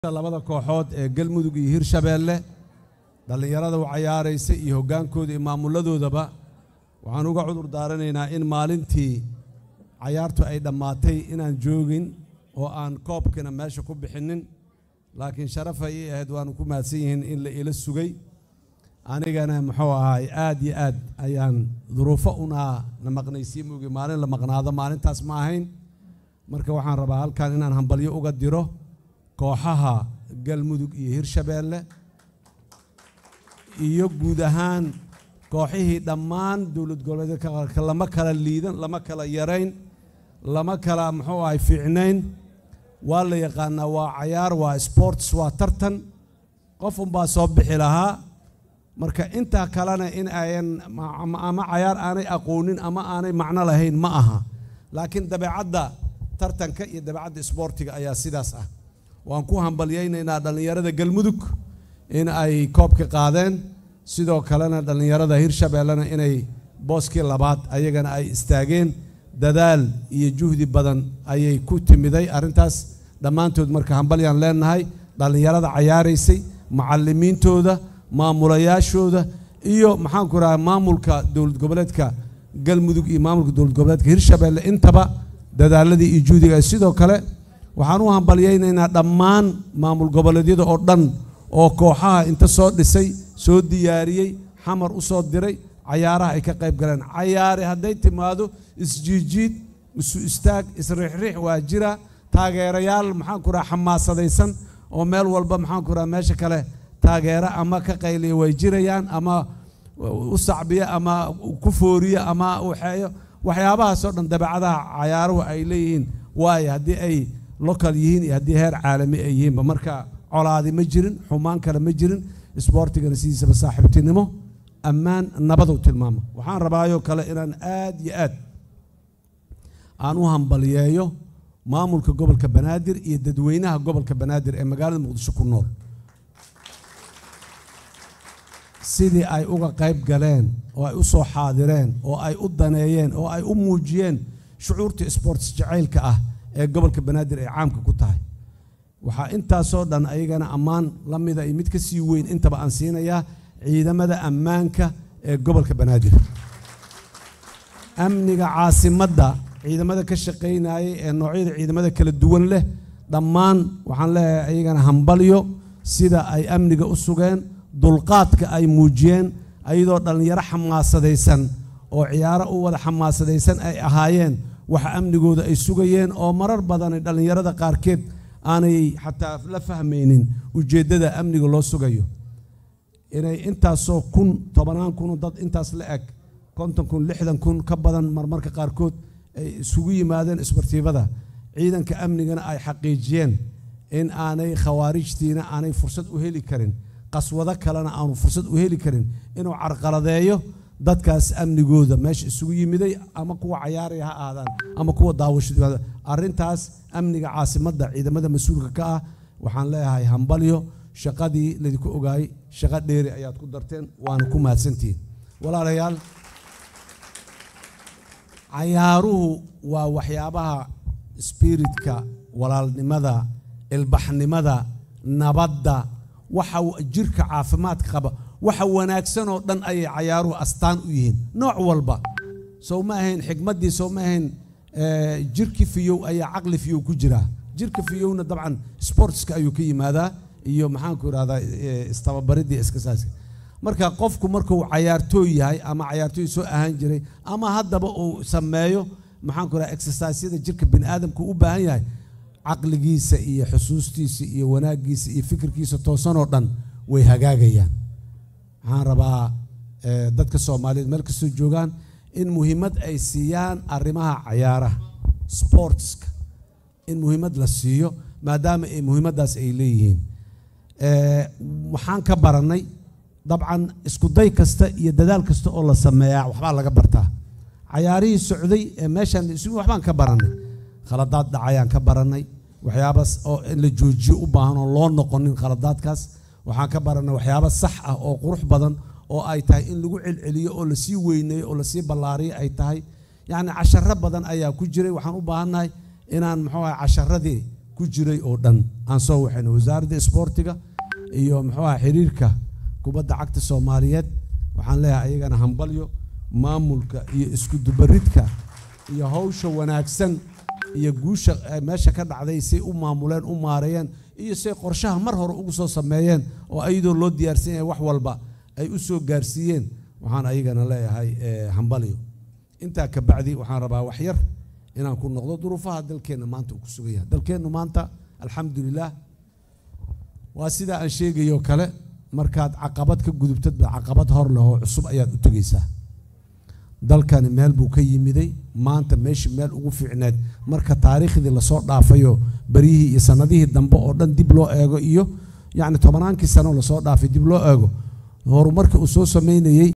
labada kooxood ee galmudug iyo hirshabeelle dhallinyarada u cayaaraysa iyo hoggaankooda iyo maamuladoodaba waxaan uga cudur daaranaynaa in maalintii cayaartu ay dhammaatay inaan joogin oo aan koobkina meesha ku bixinnin laakiin sharafay ii ahayd waanu ku mahadsan yihiin in la ila sugay anigana muxuu ahaay aad iyo aad ayaan duruufo unaa na maqnaysiin moogi maalin la maqnaado maalintaas ma ahayn marka waxaan rabaa halkan inaan hambalyo uga diro kooxaha galmudug iyo hirshabeelle iyo guud ahaan kooxihii dhammaan dowlad goboleedka lama kala liidan lama kala yarayn lama kala muxuu ahay fiicnayn waa la yaqaanaa waa cayaar waa sports waa tartan qof unbaa soo bixi lahaa marka intaa kalena in ayan ama cayaar aanay aqoonin ama aanay macno lahayn ma aha laakiin dabeecadda tartanka iyo dabeecadda isboortiga ayaa sidaas ah waan ku hambalyaynaynaa dhallinyarada galmudug in ay koobka qaadeen sidoo kalena dhallinyarada hirshabeellena inay booskii labaad ayagana ay istaageen dadaal iyo juhdi badan ayay ku timiday arrintaas dhammaantood marka hambalyaan leenahay dhallinyarada cayaaraysay macallimiintooda maamulayaashooda iyo maxaanku raha maamulka dowlad goboleedka galmudug iyo maamulka dowlad goboleedka hirshabeelle intaba dadaaladii iyo juhdiga sidoo kale waxaan u hambalyaynaynaa dhammaan maamul goboleedyada oo dhan oo kooxaha inta soo dhisay soo diyaariyey xamar u soo diray cayaaraha ay ka qayb galeen cayaare hadday timaado isjiijiid isu istaag isriixriix waa jira taageerayaal maxaanku raha xamaasadaysan oo meel walba maxaanku raha meesha kale taageera ama ka qayliya way jirayaan ama u sacbiya ama ku fooriya ama waxeeyo waxyaabahaasoo dhan dabeecadaha cayaaruhu ay leeyihiin waayo haddii ay local yihiin iyo haddii heer caalami ay yihiinba marka colaadi ma jirin xumaan kale ma jirin isboortigana sidiisaba saaxiibtinimo ammaan nabadu tilmaama waxaan rabaayoo kale inaan aad iyo aad aan u hambaliyeeyo maamulka gobolka banaadir iyo dadweynaha gobolka banaadir ee magaalada muqdisho ku nool sidii ay uga qayb galeen oo ay u soo xaadireen oo ay u daneeyeen oo ay u muujiyeen shucuurta sports jacaylka ah ee gobolka banaadir ay caamka ku tahay waxaa intaasoo dhan ayagana ammaan la mida iyo mid ka sii weyn intaba aan siinayaa ciidamada ammaanka ee gobolka banaadir amniga caasimadda ciidamada ka shaqaynayay ee noocyada ciidamada kala duwan leh dhammaan waxaan leeyahay ayagana hambalyo sida ay amniga u sugeen dulqaadka ay muujiyeen ayadoo dhallinyaro xamaasadaysan oo ciyaaro u wada xamaasadaysan ay ahaayeen waxa amnigooda ay sugayeen oo marar badan dhallinyarada qaarkeed aanay xataa la fahmaynin ujeeddada amniga loo sugayo inay intaasoo kun tobannaan kun dad intaas la eg konton kun lixdan kun ka badan marmarka qaarkood ay isugu yimaadeen isbartiibada ciidanka amnigana ay xaqiijiyeen in aanay khawaarijtiina aanay fursad u heli karin qaswado kalena aanu fursad u heli karin inuu carqaladeeyo dadkaas amnigooda meesha isugu yimiday ama kuwa cayaaraya ha aadaan ama kuwa daawasho arrintaas amniga caasimadda ciidamada mas-uulka ka ah waxaan leeyahay hambalyo shaqadii laydinku ogaayey shaqo dheeri ayaad ku darteen waana ku mahadsantihiin walaalayaal cayaaruhu waa waxyaabaha spiritka walaalnimada ilbaxnimada nabadda waxa jirka caafimaadka qaba waxa wanaagsan oo dhan ayay cayaaruhu astaan u yihiin nooc walba sow ma ahayn xikmaddii sow ma ahayn jirki fiyow ayaa caqli fiyow ku jiraa jirka fiyowna dabcan sportska ayuu ka yimaadaa iyo maxaanku idhahdaa istababaridii iskasaaska marka qofku markuu cayaartooy yahay ama cayaartooy soo ahaan jiray ama haddaba uu sameeyo maxaanku idhahda exercisyada jirka bini aadamku u baahan yahay caqligiisa iyo xusuustiisa iyo wanaaggiisa iyo fikirkiisa toosanoo dhan way hagaagayaan waxaan rabaa dadka soomaaliyeed meel kastoo joogaan in muhiimad ay siiyaan arrimaha cayaaraha sportska in muhiimad la siiyo maadaama ay muhiimaddaas ay leeyihiin waxaan ka barannay dabcan iskuday kasta iyo dadaal kasta oo la sameeyaa waxbaa laga bartaa cayaarihii socday ee meeshaan waxbaan ka barannay khaladaad dhacayaan ka barannay waxyaabaas oo in la joojiyo u baahan oo loo noqonin khaladaadkaas waxaan ka barannay waxyaaba sax ah oo qurux badan oo ay tahay in lagu celceliyo oo lasii weyneeyo oo lasii ballaariyo ay tahay yacni casharo badan ayaa ku jiray waxaan u baahannahay inaan muxuu ahay casharadii ku ku jiray oo dhan aan soo waxayna wasaaradda isboortiga iyo muxuu aha xiriirka kubadda cagta soomaaliyeed waxaan leeyahay ayagana hambalyo maamulka iyo isku dubaridka iyo hawsha wanaagsan iyo guusha meesha ka dhacday say u maamuleen u maareeyeen iyo say qorshaha mar hore ugu soo sameeyeen oo ayadoo loo diyaarsan yahay wax walba ay u soo gaarsiiyeen waxaan ayagana leeyahay hambalyo intaa ka bacdi waxaan rabaa wax yar inaan ku noqdo duruufaha dalkeenna maanta uu ku sugan yahay dalkeennu maanta alxamdulilah waa sidaa aan sheegayo kale markaad caqabad ka gudubtadba caqabad hor leh oo cusub ayaad u tegaysaa dalkani meel buu ka yimiday maanta meesha meel ugu fiicneed marka taariikhdii lasoo dhaafayo beryihii iyo sanadihii dambe oo dhan dib loo eego iyo yacni tobanaankii sano lasoo dhaafay dib loo eego horumarka uu soo sameynayey